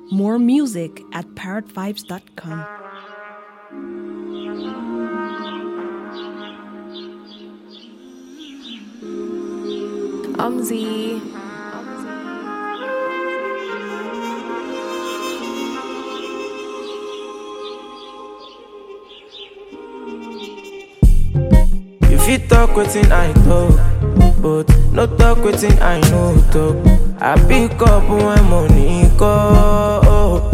More music at parrotvibes.com. Umzy. You fit talk wetin I talk, but no talk wetin I no talk. I pick up when money call.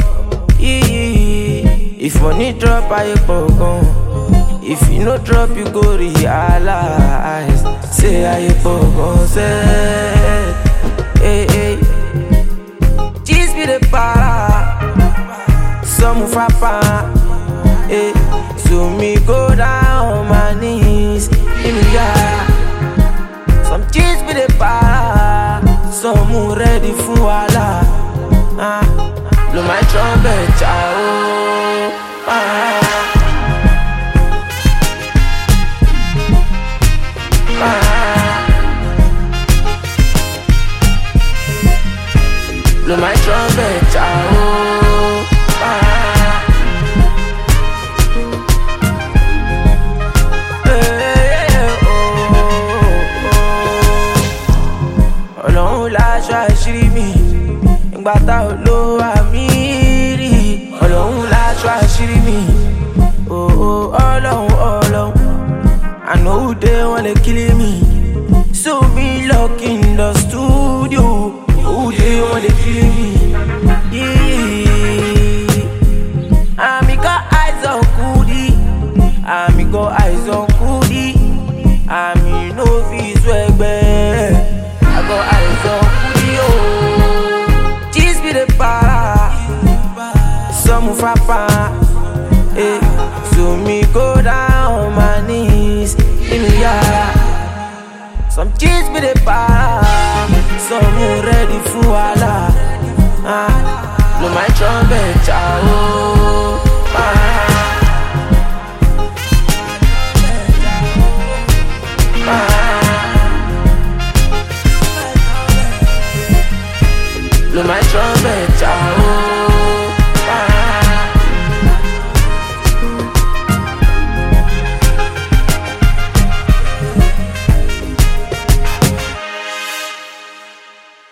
If money drop, I pogon. If you no drop, you go realize. Say I pogon set. Hey, hey. Cheese be the para. Some frappa. Hey. So me go down on my knees. In the yard. Some cheese be the para. Some who ready for wala. Ah. Blow my trumpet, ciao. Ah. Blow my trumpet, ciao. Ah. Eh, oh, oh. Ọlọ́run láṣọ àṣírí mi ìgbà tá ò lo àmì rí Ọlọ́run láṣọ àṣírí mi oh, oh, Ọlọ́run Ọlọ́run àná òde wọn lè kílé mi so me lock in the studio òde wọn lè kílé mi. Yeah. Àmì got eyes on Kudi àmì got eyes on Kudi àmì no fit swẹgbẹ́ I got eyes on Kudi o. Cheese be the para some frappa. Eh, so me go down on my knees in the yard. Some cheese be the para, some who ready for wala. Ah, blow my trumpet, ciao.